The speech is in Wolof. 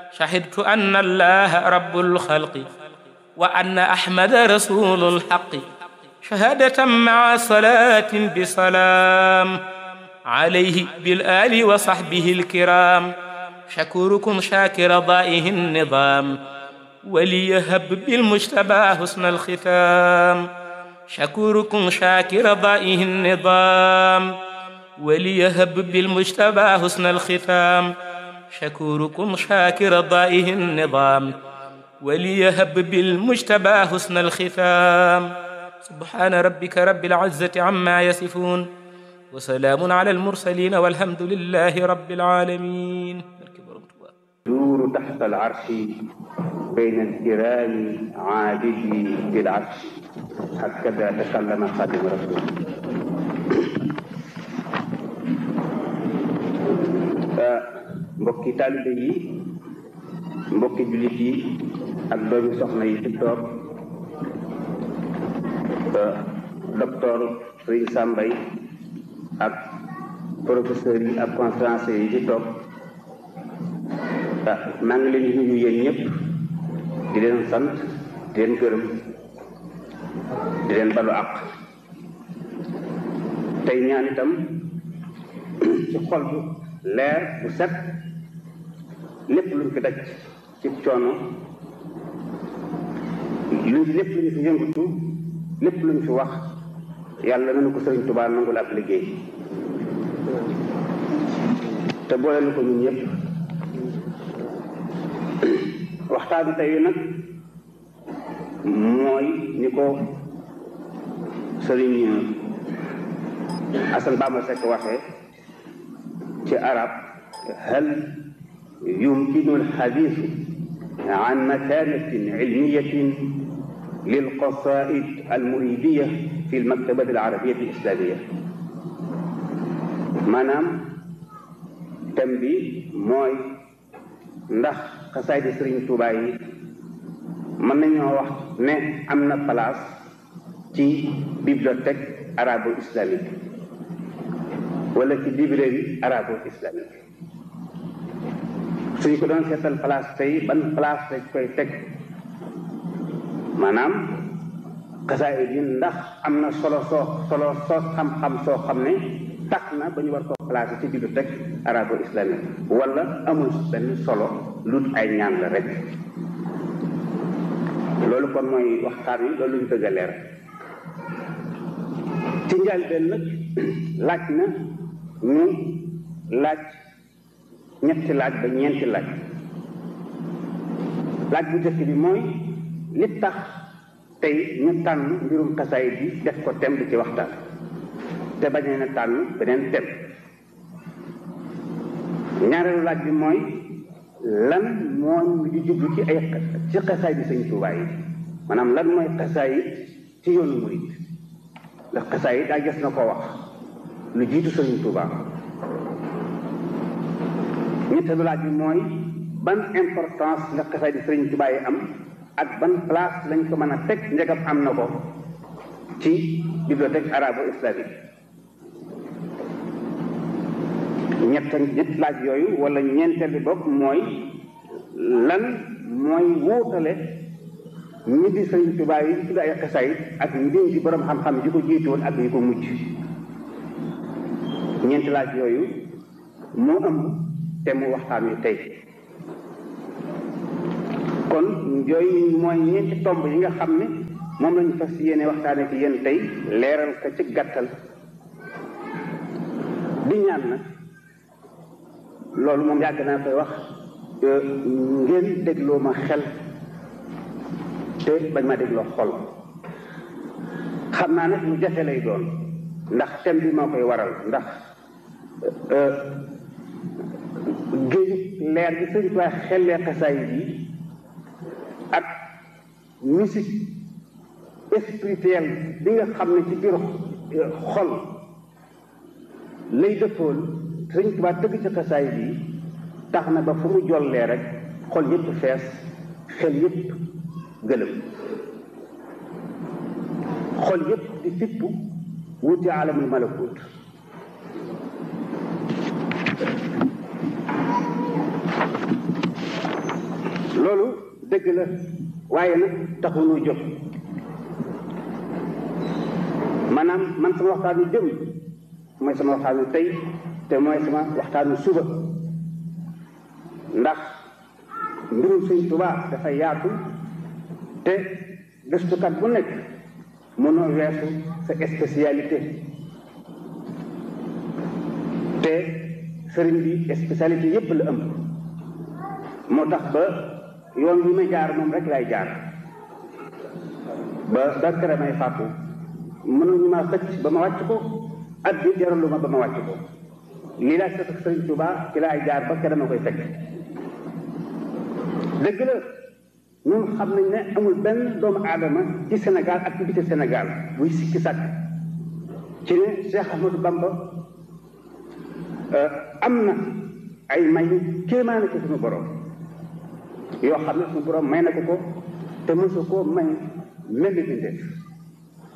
شهدت أن الله رب الخلق وأن أحمد رسول الحق شهادة مع صلاة بسلام عليه بالآل وصحبه الكرام شكوركم شاكر ضائه النظام وليهب بالمجتبى حسن الختام شكوركم شاكر ضائه النظام وليهب بالمجتبى حسن الختام شكوركم شاكر ضائه النظام وليهب بالمجتبى حسن الختام سبحان ربك رب العزة عما يصفون وسلام على المرسلين والحمد لله رب العالمين دور تحت العرش بين الكرام عابدي بالعرش هكذا تكلم خادم رسول mbokki taalibe yi mbokki jullit yi ak doomi soxna yi ci toog docteur Serigne Sambay ak professeur yi ak conférencier yi ci toog maa ngi leen di nuyu yéen ñëpp di leen sant di leen gërëm di leen balu àq tey ñaan itam ci xol bu leer bu set lépp luñ fi daj ci coono luñ lépp luñ fi yëngatu lépp luñ fi wax yàlla nañu ko sëriñ Tuubaa nangul ab liggéey te boole na ko ñun ñëpp waxtaan bi tey nag mooy ni ko sëriñ Asan Bamba Sekk waxee ci arab hal yumkinu alxadiis an makanatin ilmiyatin lilqasaid almuridiya fi almaktabati alarabiyati alislamiya maanaam thème bi mooy ndax xasaaydi sëriñ Tuubaa yi mën nañoo wax ne am na place ci bibliothèque arabo islamique wala ci librairie arabo islamique suñ ko doon seetal place tey ban place lañ koy teg maanaam xasaayid yi ndax am na solo soo solo soo xam-xam soo xam ne tax na ba ñu war koo placé ci bibliothèque arabo islamique wala amul benn solo lut ay ñaan la rek loolu kon mooy waxtaan wi loolu ñu bëgg a leer ci njëlbéen nag laaj na ñu laaj ñetti laaj ba ñeenti laaj laaj bu njëkk bi mooy li tax tey ñu tànn mbirum xasaayid bi def ko thème bi ci waxtaan te bañ na tànn beneen thème ñaareelu laaj bi mooy lan moo ñu di jublu ci ay ci xasaayid bi Sëñ Tuubaa yi maanaam lan mooy xasaayid ci yoonu murid ndax xasaayid daa gis na ko wax lu jiitu Sëñ Tuubaa ñetteelu laaj bi mooy ban importance la xasaayid bi Sëñ Tuubaa yi am ak ban place lañ ko mën a teg njëgam am na ko ci bibliothèque arabo islamique ñett ñett laaj yooyu wala ñeenteel bi bopp mooy lan mooy wuutale ñi di Sëriñ Tuubaa yi tudd ay xasaayid ak ñi di borom xam-xam yi ko jiitoon ak yi ko mujj ñeenti laaj yooyu moo ëmb te mu waxtaan wi tey kon yooyu mooy ñeenti tomb yi nga xam ne moom lañu fas yéene waxtaane ci yéen tey leeral ko ci gàttal di ñaan nag loolu moom yàgg naa koy wax ngeen dégloo ma xel te bañ ma dégloo xol xam naa nag lu jafe lay doon ndax thème bi moo koy waral ndax géeju leer bi sëñ Tuubaa xellee xasaayid yi ak musique spirituelle bi nga xam ne ci biir xol lay dëppool sëñ Tuubaa tëgg ci xasaayid yi tax na ba fu mu jollee rek xol yépp fees xel yépp gëlëm xol yépp di fippu wuti alamul malakut loolu dëgg la waaye nag taxunu jóg maanaam man sama waxtaanu jëm mooy sama waxtaanu tey te mooy sama waxtaanu suba ndax mbirum Sëñ Tuubaa dafa yaatu te gëstukat bu nekk mënoo weesu sa spécialité te sëriñ bi spécialité yépp la ëmb moo tax ba yoon wi may jaar moom rek lay jaar ba ba kere may fàttu mënuñu ma xëcc ba ma wàcc ko at bi jaralu ma ba ma wàcc ko lii laa sëf ak sëriñ Tuubaa ci laay jaar ba kere ma koy fekk dëgg la ñun xam nañ ne amul benn doomu aadama ci Sénégal ak ci biti Sénégal buy sikki sàkk ci ne Cheikh Ahmadou Bamba am na ay may kéemaane ci suñu borom yoo xam ne suñu borom may na ko ko te mosu koo may mel ni bindeef